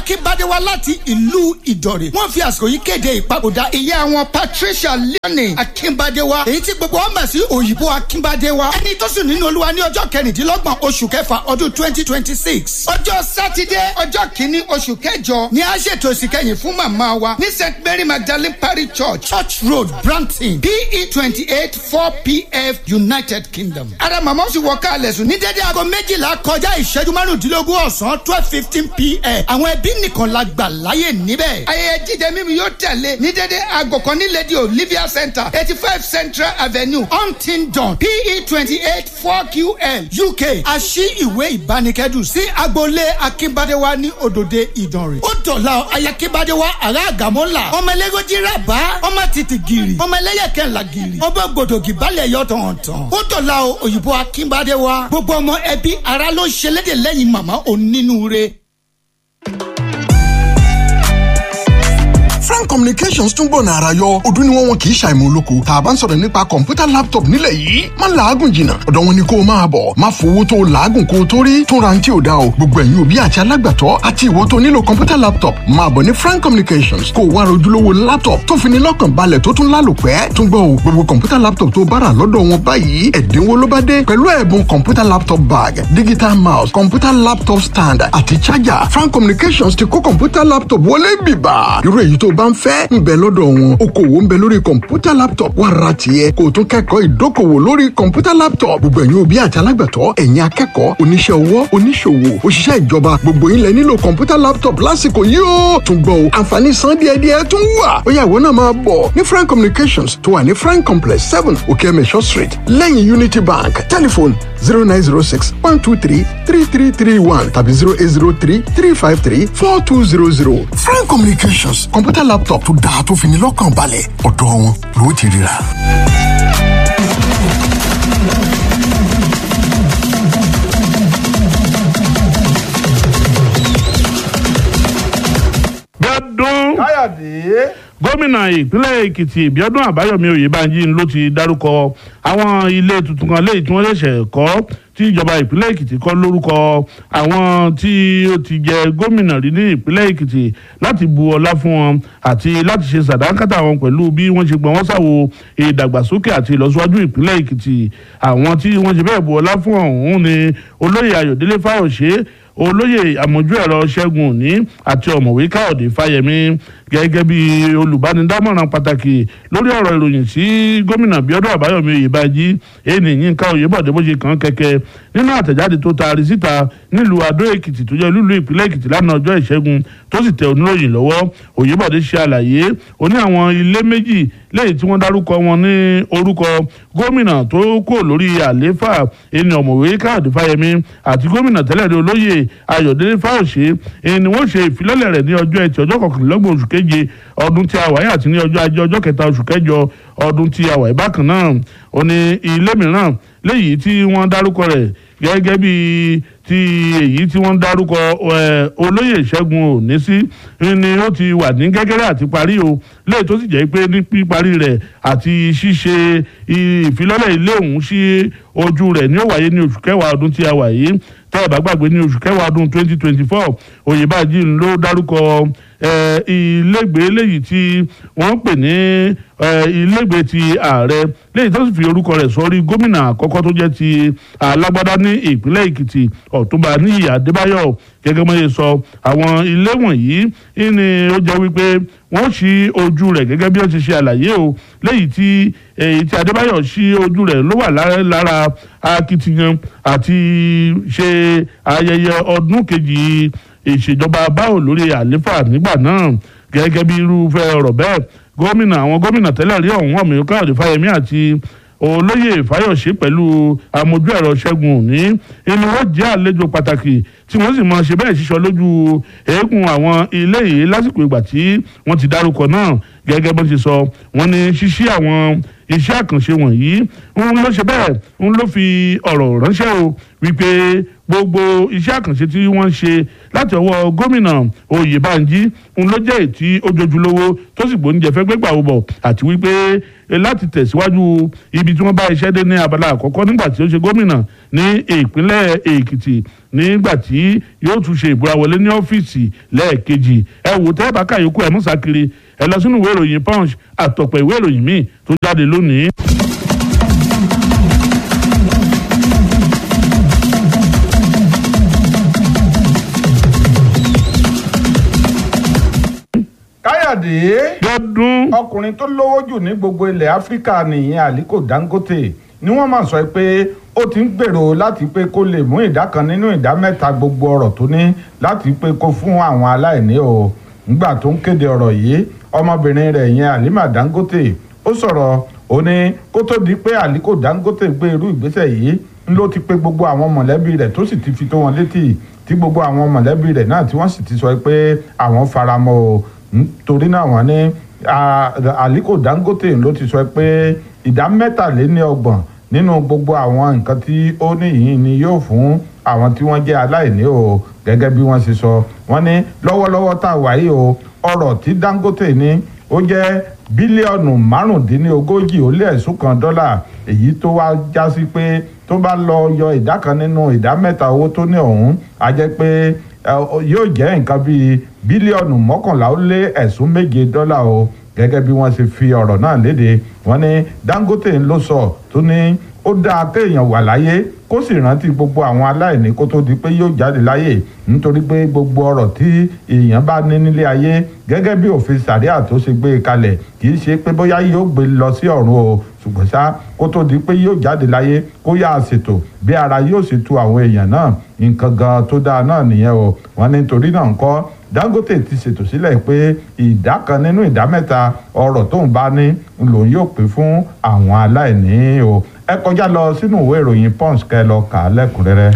akínbádéwá láti ìlú ìdọ̀rẹ̀ wọ́n fi àsìkò yìí kéde ìpapòdà ìyá wọn patricia leonie akínbádéwá èyí tí gbogbo wọn mọ̀ sí òyìnbó akínbádéwá ẹni tó sùn nínú olúwa ní ọjọ́ kẹrìndínlọ́gbọ̀n oṣù kẹfà ọdún twenty twenty six ọjọ́ sátidé ọjọ́ kìíní oṣù kẹjọ ni a ṣètò ìsìnkẹyìn fún màmá wa ní st mary magdalene parish church church road brampton pe twenty eight four pf united kingdom. ara màmá sì wọ káàlẹ̀ sùn ní dédé aago méjìlá kọjá ìṣẹ́jú márùndínlógún ọ̀sán twelve fifteen pm. àwọn ẹbí nìkan la gbà láyè níbẹ̀. ayẹyẹ jíjẹ mímu yóò tẹ̀lé ní dédé aago kan ní lady olivia center eighty five central avenue huntingdon pe twenty eight four ql uk. a ṣí ìwé ìbánikẹ́dùn sí agboolé akínbádéwá ní òdòdó ìdànrè. ó dọ̀la ayakínbádéwá ará àgàmọ́là ọmọ ẹlẹ́gọ́jì rábà ọmọ títì gírì ọmọ ẹlẹ́yẹkẹ́ńlá gírì ọmọ gbòdògì balẹ̀ yọ tọ̀hún-tọ̀hún. ó dọ̀la o òyìnbó akínbádéwá gbogbo ọmọ ẹbí ara ló ṣe léde lẹ́yìn màmá onínúure. frank communications tún gbọ̀nà ara yọ ọdún ni wọ́n wọn kì í ṣàìmọ̀ olóko tá a bá ń sọ̀rọ̀ nípa kọ̀ǹpútà laptop nílẹ̀ yìí má làágùn jìnnà ọ̀dọ̀ wọn ni kó o máa bọ̀ má fowó tó o làágùn kó o tó rí tún ra ní tí o dá o gbogbo ẹ̀yin òbí àti alágbàtọ́ àti ìwọ tó nílò kọ̀ǹpútà laptop máa bọ̀ ní frank communications kó o wá rojúlówó laptop tó fi ní lọ́kàn balẹ̀ tó tún lálòpẹ́ tún gbọ́ o gbogbo kọ̀ǹpútà laptop tó bára lọ́dọ̀ wọn báyìí ẹ̀dínwó ló bá dé pẹ̀lú ẹ̀bùn kọ̀ǹpútà laptop bag digital mouse kọ̀ǹpútà laptop stand àti charger frank communications ti kó kọ̀ǹpútà laptop wọlé bìbà irú èyí tó bá ń fẹ́ ń bẹ lọ́dọ̀ wọn okòwò ń bẹ lórí kọ̀ǹpútà laptop wà ra tiẹ̀ kó o tún kẹ́kọ̀ọ́ ìdókòwò lórí kọ̀ǹpútà laptop gbogbo ẹ̀yin òbí àti alágbàtọ́ ẹ̀yin akẹ́kọ̀ọ́ oníṣẹ́ ọwọ́ oníṣòwò òṣìṣẹ́ ìjọba gbogbo yín lẹ nílò kọ̀ǹpútà laptop lásìkò yìí ó tún gbọ́ o àǹfààní san díẹ̀díẹ̀ tún wà ó yá ìwọ náà máa bọ̀ ní frank communications tó wà ní frank complex seven okeemesho street lẹ́yìn unity bank telephone zero nine zero six one two three three three three one tàbí zero eight zero three three five three four two zero zero frank communications kọ̀ǹpútà laptop tó dáa tó fi ní lọ́kàn balẹ̀ ọ̀dọ̀ wọn ló ti ríra. gbọ́dún káyọ̀dé. gómìnà ìpínlẹ̀ èkìtì ìbíọ́dún àbáyọ̀mí oyèbánjí ló ti dárúkọ àwọn ilé tuntun kan léyìí tí wọ́n ṣẹ̀ṣẹ̀ kọ́ tí ìjọba ìpínlẹ̀ èkìtì kọ́ lórúkọ àwọn tí ó ti jẹ gómìnà rí ní ìpínlẹ̀ èkìtì láti bu ọlá fún wọn àti láti ṣe sàdánkátà wọn pẹ̀lú bí wọ́n ṣe gbọ́n wọ́n ṣàwo ìdàgbàsókè àti ìlọsíwájú ìpínlẹ̀ èkìtì àwọn tí wọ́n ṣe bẹ́ẹ̀ bu ọlá fún ọ̀hún ni olóyè ayọ̀délé fáyọ̀ṣe olóyè àmójú ẹ̀rọ ṣẹ́gun òní àti ọ̀mọ̀wé káyọ̀dé fáyẹmí gẹ́gẹ́ bí olùbánidámọ̀ràn pàtàkì lórí ọ̀rọ̀ ìròyìn sí gómìnà bíọ́dún àbáyọ̀mí oyèbájí ẹni yínká oyèbọ̀dé bó ṣe kàn kẹ̀kẹ́ nínú àtẹ̀jáde tó taari síta nílùú adó èkìtì tó jẹ́ olúlu ìpínlẹ̀ èkìtì lánàá ọjọ́ ìṣẹ́gun tó sì tẹ oníròyìn lọ́wọ́ oyèbọ̀dé ṣe àlàyé ó ní àwọn ilé méjì lẹ́yìn tí wọ́n dárúkọ wọn ní orúkọ gómìnà tó kò lórí àlééfà ẹni ọ̀mọ̀wé káyọ̀dé fáyẹmí àti gómìnà tẹ́lẹ̀ ní olóyè ayọ̀délé fáyọ̀ṣe ẹni wọ́n ṣe ìfilọ́lẹ̀ rẹ̀ ní ọjọ́ ẹtì ọjọ́ kọkànlélọ́gbọ̀n oṣù keje ọdún tí a wáyé àti ní ọjọ́ ajé ọjọ́ kẹta oṣù kẹjọ ọdún tí a wáyé bákan náà ó ní ilé mìíràn léyìí tí wọ́n dárúkọ rẹ̀ gẹ́gẹ́ bí ti èyí tí wọ́n dárúkọ olóyè ṣẹ́gun òní sí ni ó ti wà ní gẹ́gẹ́rẹ́ àti parí o léyìí tó sì jẹ́ pé ní píparí rẹ̀ àti ṣíṣe ìfilọ́lẹ̀ ilé ọ̀hún sí ojú rẹ̀ ní ó wáyé ní oṣù kẹwàá ọdún tí a wà yìí tẹ́ ẹ̀ bá gbàgbé ní oṣù kẹwàá ọdún twenty twenty four oyèbájí ló dárúkọ ilégbèé léyìí tí wọ́n ń pè ní ilégbèé ti ààrẹ léyìí tó sì fi orúkọ rẹ̀ sọrí gómìnà àkọ́kọ́ tó jẹ́ ti alágbádá ní ìpínlẹ̀ èkìtì ọ̀túnba níyì adébáyọ̀ gẹ́gẹ́ mọ́ ṣe sọ àwọn ilé wọ̀nyí ni ó jẹ́ wípé wọ́n ṣí ojú rẹ̀ gẹ́gẹ́ bí ó ti ṣe àlàyé o léyìí tí èyí tí adébáyọ̀ ṣí ojú rẹ̀ ló wà lára akitiyan àti ṣe ayẹyẹ ọdún kejì ìṣèjọba báwo lórí àléfà nígbà náà gẹ́gẹ́ bí irúfẹ́ ọ̀rọ̀ bẹ́ẹ̀ gómìnà àwọn gómìnà tẹ́lẹ̀ rí ọ̀hún ọ̀mí káyọ̀dé fáyemí àti olóyè fáyọ̀ṣe pẹ̀lú amójú ẹ̀rọ ṣẹ́gun òní inú wọn jẹ́ àlejò pàtàkì tí wọ́n sì mọ ṣe bẹ́ẹ̀ ṣíṣọ lójú eégún àwọn ilé yìí lásìkò ìgbà tí wọ́n ti dárúkọ náà gẹ́gẹ́ bó ti sọ wọ́n ní ṣíṣí àwọn iṣẹ́ àkànṣe wọ̀nyí ń ló ṣe bẹ́ẹ̀ ń ló fi ọ̀rọ̀ ránṣẹ́ o wípé gbogbo iṣẹ́ àkànṣe tí wọ́n ń ṣe láti ọwọ́ gómìnà oyèbánjí ń ló jẹ́ ètí ojojúlówó tó sì gbóúnjẹ fẹ́ gbégbà ó bọ̀ àti wípé láti tẹ̀síwájú ibi tí wọ́n bá iṣẹ́ dé ní abala àkọ́kọ́ nígbà tí ó ṣe gómìnà ní ìpínlẹ̀ èkìtì nígbà tí yóò tún ṣe ìbúra wọlé ní ọ́fíìsì lẹ́ẹ̀kejì ẹ wò tẹ́ bá kàyókù ẹ̀ mùsàkiri ẹ lọ sínú ìwé ìròyìn punch àtọ̀pọ̀ ìwé ìròyìn míì tó jáde lónìí. káyọ̀dé lọ́dún ọkùnrin tó lówó jù ní gbogbo ilẹ̀ áfíríkà nìyẹn aliko dangote ni wọ́n máa sọ pé ó ti ń gbèrò láti pé kó lè mú ìdá kan nínú ìdá mẹ́ta gbogbo ọ̀rọ̀ tó ní láti pé kó fún àwọn aláìní o nígbà tó ń kéde ọ̀rọ̀ yìí ọmọbìnrin rẹ̀ yẹn halima dangote ó sọ̀rọ̀ ó ní kó tó di pé aliko dangote gbé irú ìgbésẹ̀ yìí ń ló ti pé gbogbo àwọn mọ̀lẹ́bí rẹ̀ tó sì ti fi tó wọn létí tí gbogbo àwọn mọ̀lẹ́bí rẹ̀ náà tí wọ́n sì ti sọ pé àwọn faramọ́ o nítorí náà wọ́n ní aliko dangote ló ti sọ pé ìdá mẹ́tàléníọgbọ̀n nínú gbogbo àwọn nǹkan tí ó ní yìí ni yóò fún àwọn tí wọ́n jẹ́ aláìní o gẹ́gẹ́ bí wọ́n ṣe sọ wọ́n ní lọ́wọ́lọ́wọ́ tá a wà yìí o ọ̀rọ̀ tí dangote ní ó jẹ́ bílíọ̀nù márùndínlógójì ó lé ẹ̀sùn kan dọ́là èyí tó wá já sí pé tó bá lọ yọ ìdá kan nínú ìdá mẹ́ta owó tó ní ọ̀hún á jẹ́ pé yóò jẹ́ nǹkan bíi bílíọ̀nù mọ́kànlá ó lé ẹ̀sùn méje dọ́là o gẹ́gẹ́ bí wọ́n ṣe fi ọ̀rọ̀ náà léde wọ́n ní dangote ló sọ tó ní ó dáa kéèyàn wà láyé kó sì rántí gbogbo àwọn aláìní kó tó di pé yóò jáde láyé nítorí pé gbogbo ọ̀rọ̀ tí èèyàn bá ní nílé ayé gẹ́gẹ́ bí òfin sàríà tó ṣe gbé e kalẹ̀ kì í ṣe pé bóyá yóò gbé lọ sí ọ̀run o ṣùgbọ́n ṣá kó tó di pé yóò jáde láyé kó yá a ṣètò bí ara yóò sì tu àwọn èèyàn náà nǹkan gan tó dáa náà nìyẹn o wọ́n ní torí náà ń kọ́ dangote ti ṣètò sílẹ̀ pé ìdá kan nínú ìdá mẹ́ta ọrọ̀ tóun bá ní lòun yóò pín fún àwọn aláìní o ẹ kọjá lọ sínú ìwé ìròyìn punch kẹ lọ kà á lẹ́kùnrẹ́rẹ́.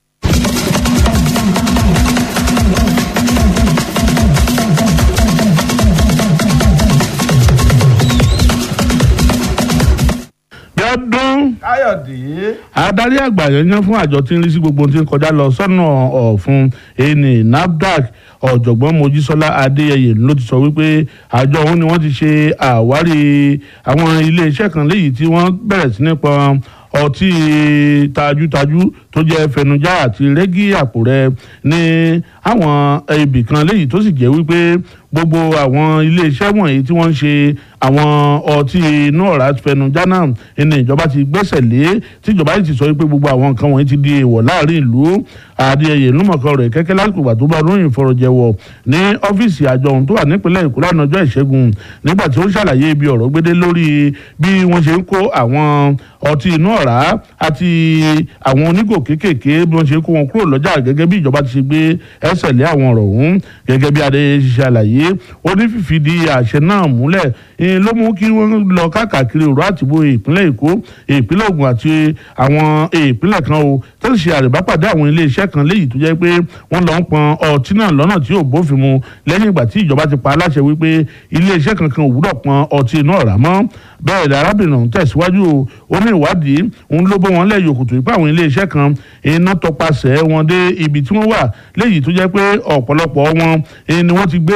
lọ́dún káyọ̀dé adarí àgbà yẹn fún àjọ tí ń rí sí gbogbo ohun tí ń kọjá lọ sọ́nà ọ̀fun ẹni nafdac ọ̀jọ̀gbọ́n mojísọ́lá adéyẹyẹ ló ti sọ wípé àjọ òun ni wọ́n ti ṣe àwárí àwọn iléeṣẹ́ kan léyìí tí wọ́n bẹ̀rẹ̀ sí ní pọn ọtí tajútajú tó jẹ́ fẹnujá àti rẹ́gí àpò rẹ̀ ní àwọn ibì kan léyìí tó sì jẹ́ wípé gbogbo àwọn iléeṣẹ́ wọ̀nyí tí wọ́n ń ṣe àwọn ọtí inú ọ̀rá fẹnujá náà ní ìjọba ti gbẹ́sẹ̀ lé tí ìjọba yìí ti sọ pé gbogbo àwọn nǹkan wọ̀nyí ti di èèwọ̀ láàrin ìlú adéyẹyẹ lúmọ̀kan rẹ̀ kẹ́kẹ́ lásìkò ìgbà tó bá ròyìn fọ̀rọ̀jẹ̀wọ̀ ní ọ́fíìsì àjọ ohun tó wà nípínlẹ̀ èkó lánàá ọjọ́ ìṣẹ́gun nígbà tí ó ń ṣàlàyé ibi ọ̀rọ̀ gbédé lórí bí wọ́n ṣe ń kó àwọn ọtí inú ọ̀rá àti àwọn onígò kéékèèké bí wọ́n ṣe ń kó wọn kúrò lọ́jà gẹ́gẹ́ bí ìjọba ti ṣe gbé ẹsẹ̀ lé àwọn ọ̀rọ̀ ọ̀hún gẹ́gẹ́ bí adé ṣe ṣàlàyé ó ní fífìdí àṣẹ náà múlẹ̀ ló mú kí wọ́n lọ káàkiri òrò àtìbò ìpínlẹ̀ èkó ìpínlẹ̀ ògùn àti àwọn ìpínlẹ̀ kan o tó sì ṣe àrèbápàdé àwọn iléeṣẹ́ kan léyìí tó jẹ́ pé wọ́n lọ ń pọn ọtí náà lọ́nà tí ò bófin mu lẹ́yìn ìgbà tí ìjọba ti pa aláṣẹ wípé iléeṣẹ́ kankan ò wúrọ̀ pọn ọtí inú ọ̀rá mọ́ bẹ́ẹ̀ ni arábìnrin ọ̀hún tẹ̀síwájú o ó ní ìwádìí òun ló bọ́ wọn lẹ́yìn òkùtù ipá àwọn iléeṣẹ́ kan iná tọpasẹ̀ wọn dé ibi tí wọ́n wà léyìí tó jẹ́ pé ọ̀pọ̀lọpọ̀ wọn ni wọ́n ti gbé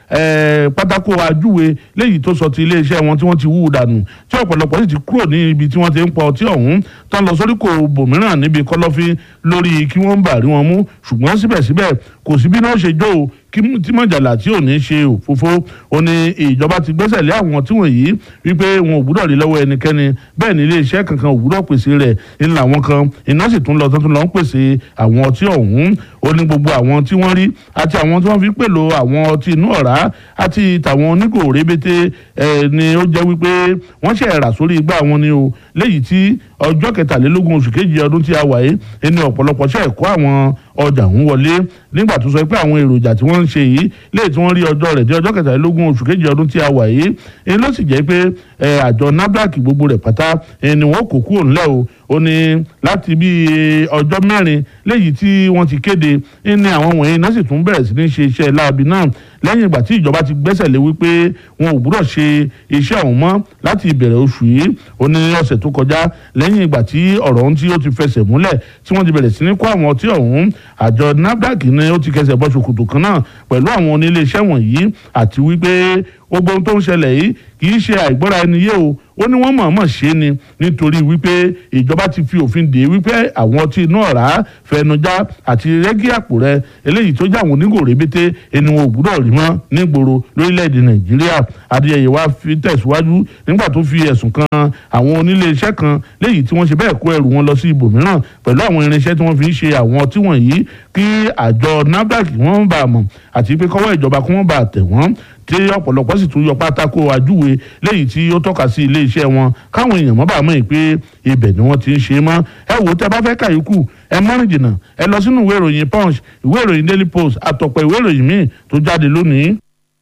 pátákó ajúwe léyìí tó sọ ti iléeṣẹ́ wọn tí wọ́n ti wú dànù tí ọ̀pọ̀lọpọ̀ sì ti kúrò ní ibi tí wọ́n ti ń pọ ọtí ọ̀hún tán lọ sórí kò bòmíràn níbi kọ́lọ́fín lórí kí wọ́n bà rí wọn mú ṣùgbọ́n síbẹ̀síbẹ̀ kò sí bí náà ṣe jó o tí mọ̀jàlá tí ò ní ṣe òfófó ó ní ìjọba ti gbẹ́sẹ̀ lé àwọn tí wọ̀nyí wípé wọn ò gbúdọ̀ rí lọ́wọ́ ẹnikẹ́ni bẹ́ẹ̀ ni iléeṣẹ́ kankan ò gbúdọ̀ pèsè rẹ̀ ńlá àwọn kan iná sì tún lọ tó tún lọ ń pèsè àwọn ọtí ọ̀hún ó ní gbogbo àwọn tí wọ́n rí àti àwọn tí wọ́n fi pèlò àwọn ọtí inú ọ̀rá àti tàwọn onígò rébété ni ó jẹ́ wípé wọ́n ṣe rà sórí igbá wọn ni o léyìí tí ọjọ́ kẹtàlélógún oṣù kejì ọdún tí a wà yìí ẹni ọ̀pọ̀lọpọ̀ ṣe ẹ̀kọ́ àwọn ọjà ń wọlé nígbà tó sọ pé àwọn èròjà tí wọ́n ń ṣe yìí léyìí tí wọ́n rí ọjọ́ rẹ̀ dé ọjọ́ kẹtàlélógún oṣù kejì ọdún tí a wà yìí èyí ló sì jẹ́ pé àjọ nafdac gbogbo rẹ̀ pátá ni wọ́n kó kúrò ńlẹ̀ o ó ní láti bí ọjọ́ mẹ́rin léyìí tí wọ́n ti kéde ní àwọn wọ̀nyí náà sì tún bẹ̀rẹ̀ sí ní ṣe iṣẹ́ láabi náà lẹ́yìn ìgbà tí ìjọba ti gbẹ́sẹ̀ lé wípé wọn ò gbúdọ̀ ṣe iṣẹ́ ọ̀hún mọ́ láti ìbẹ̀rẹ̀ oṣù yìí ó ní ọ̀sẹ̀ tó kọjá lẹ́yìn ìgbà tí ọ̀rọ̀ ohun tí ó ti fẹsẹ̀ múlẹ̀ tí wọ́n ti bẹ̀rẹ̀ sí ní kó àwọn ọtí ọ̀hún àjọ nafdac ni ó ti kẹsẹ̀ bọ́ ṣòkòtò kan náà pẹ̀lú àwọn onílé iṣẹ́ wọ̀nyí àti wípé gbogbo ohun tó ń ṣẹlẹ̀ yìí kì í ṣe àìgbọ́ra ẹni yé o ó ní wọ́n mọ̀ọ́mọ̀ ṣe é ni nítorí wípé ìjọba ti fi òfin dè wípé àwọn ọtí inú ọ̀rá fẹnujá àti rẹ́gí àpò rẹ eléyìí tó jẹ́ àwọn onígò rébété ẹni wọn ò gbúdọ̀ rí mọ́ nígboro lórílẹ̀‐èdè nàìjíríà adéyẹyẹ wa fi tẹ̀síwájú nígbà tó fi ẹ̀sùn kan àwọn onílé iṣẹ́ kan léyìí tí wọ́n ṣe bẹ́ẹ̀ kó ẹrù wọn lọ sí ibòmíràn pẹ̀lú àwọn irinṣẹ́ tí wọ́n fi ń ṣe àwọn ọtí wọ̀nyí kí àjọ nafdac wọ́n bá a mọ̀ àti pé kọ́wọ́ ìjọba kí wọ́n bá a tẹ̀ wọ́n tí ọ̀pọ̀lọpọ̀ sì tún yọ pátákó ajúwe léyìí tí ó tọ́ka sí ilé iṣẹ́ wọn káwọn èèyàn mọ́ bá mọ̀ pé ibẹ̀ ni wọ́n ti ń ṣe mọ́ ẹ wò ó tẹ́ bá fẹ́ kàyókù ẹ mọ́rin jìnnà ẹ lọ sínú ìwé ìròyìn punch ìwé ìròyìn daily post àtọ̀pọ̀ ìwé ìròyìn míì tó jáde lónìí.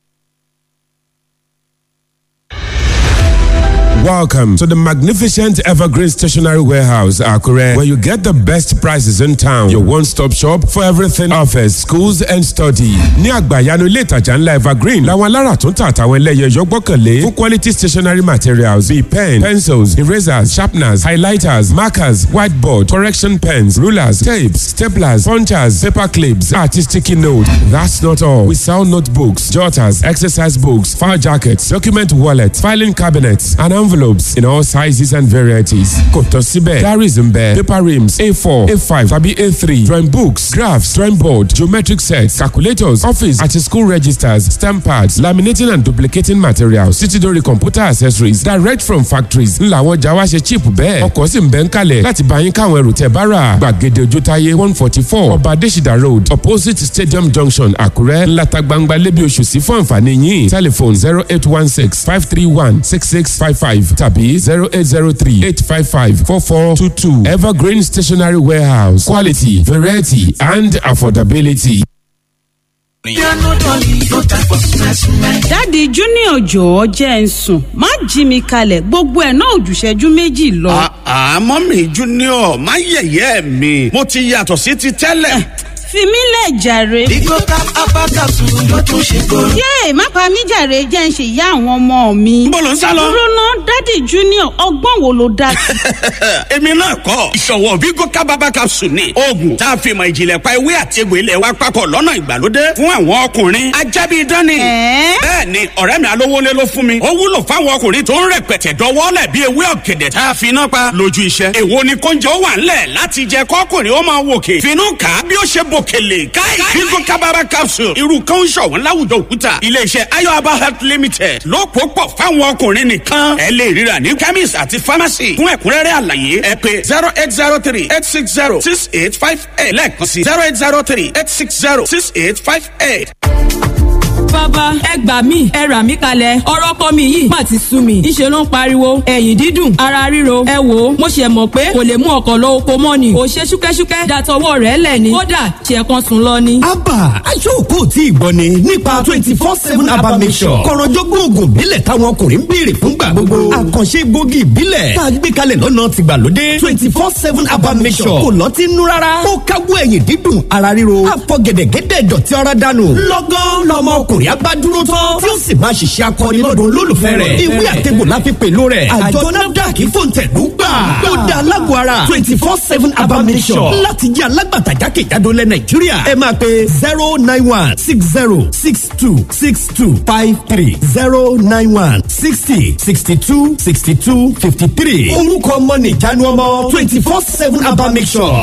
Welcome to the magnificent Evergreen Stationery Warehouse, Akure, where you get the best prices in town. Your one-stop shop for everything office, schools and study. Ní àgbàyanu ilé ìtajà ńlá Evergreen, làwọn alára tó ń tà àtàwọn ẹlẹ́yẹ yọ gbọ́kànlé fún quality stationery materials bíi pen, pencils, erasers, sharpeners, highlighters, markers, whiteboard, correction pens, rulers, tapes, staplers, punchers, paper clips, àti sticky note. That's not all. We sell notebooks, jotters, exercise books, file jackets, document wallets, filing cabinets, and envelopes in all sizes and varieties. Kò tán síbẹ̀, diaries ń bẹ, paper rims A4, A5 tàbí A3, drawing books, graphs, drawing board, geometric sets, calculators, office àti school registers, stamp pads, laminating and duplicating materials, títí dórí computer accessories direct from factories. Ńlá àwọn ọjà wa ṣe cheap bẹ́ẹ̀. Ọkọ̀ sì ń bẹ́ ń kalẹ̀ láti bá yín káwọn ẹrù tẹ̀ bá rà. Gbàgede Ojútáyé one forty four Ọba Adésìdá road opposite Stadium junction Àkúrẹ́ ńláta gbangba lébi oṣù sí fún àǹfààní yín. Telephone zero eight one six five three one six six five five tàbí zero eight zero three eight five five four four two two Evergreen Stationery Warehouse quality variety and affordability. dáàdi junior jọ̀ọ́ jẹ́ ń sùn má jí mi kalẹ̀ gbogbo ẹ̀ náà òjùṣẹ́jú méjì lọ. àmọ́ mi junior má yẹ̀yẹ́ mi mo ti yàtọ̀ sí ti tẹ́lẹ̀. fi mí lẹ̀ jàre. Bigo cap abakasu ló tún ṣe kóró. yéè má pa mí jàre jẹ́ ń ṣe ìyá àwọn ọmọ mi. Níbo lò ń sá lọ? dúró ná dáàdi junior ọgbọ́n wo ló dá sí. èmi náà kọ́ ìṣọ̀wọ́ Bigo kábàbà capsule ni oògùn tá a fi mọ ìjìnlẹ̀ pa ewé àti egbò ilẹ̀ wa papọ̀ lọ́nà ìgbàlódé fún àwọn ọkùnrin ajábí dání. Ẹ̀ẹ́? bẹ́ẹ̀ ni ọ̀rẹ́ mi alówólé ló fún mi ó wúlò fáwọn ọkùnrin tó ń rẹpẹtẹ dọwọ́lẹ̀ bí ewé ọ̀gẹ̀dẹ̀ tá a fi iná pa lójú iṣẹ́. èwo ni kóúnjẹ ó wà ńlẹ̀ láti jẹ kọ́kùnrin ó máa wòkè finú kà á bí ó ṣe bòkèlè káì Bigo kábàbà capsule irú kan ń ṣọ̀wọ́n láwùjọ òkúta iléeṣẹ́ ayọ̀aba health limited ló pò pọ̀ fáwọn ọkùnrin nìkan ẹ lè ríra ní chemist àti pharmacy fún ẹ̀kúnrẹ́rẹ́ àlàyé ẹ pé zero eight zero three eight six zero six eight five eight lẹ́ẹ̀kan sí zero eight zero three eight six zero six eight five eight. bàbá ẹ gbà mí ẹ rà mí kalẹ̀ ọ̀rọ̀ kọ́ mi yìí má ti sú mi ìṣe ló ń pariwo ẹ̀yìn dídùn ara ríro ẹ wò ó mo ṣe mọ̀ pé kò lè mú ọkọ̀ lọ oko mọ́ ni ò ṣe ṣúkẹ́ṣúkẹ́ dàtọwọ́ rẹ̀ lẹ̀ ni kódà ṣe kan sùn lọ ni. abba aṣọ́ọ̀kọ́ tí ì gbọ́ ni nípa twenty four seven abba mission kọ̀rọ̀jọ́gbọ́n oògùn ìbílẹ̀ táwọn ọkùnrin ń béèrè fúngbà gbogbo àkànṣe egbògi ìbílẹ̀ tá a gbé kalẹ̀ lọ́nà tìgbàlódé twenty four seven abba mission kò lọ́tí nú rárá ó káwọ́ ẹ̀yìn dídùn ara ríro àfọ gẹ̀dẹ̀gẹ̀dẹ̀ dọ̀tí ara dànù lọ́gán lọmọ ọkùnrin abádúró tán tí ó sì máa ṣiṣẹ́ akọni lọ́dún olólùfẹ́ rẹ̀ ìwé àtẹ̀gbò la fi pèlò rẹ̀ àjọ nafdac fòǹtẹ̀lú gbà ó da alágbó ara twenty four seven abba mission láti jẹ́ alágbàtà jákèjádò lẹ nàìjíríà ẹ máa pe zero nine one six zero six two six two five three zero nine one sixty sixty two sixty two fifty three orúkọ ọmọ nìjánu ọmọ twenty four seven abba mission.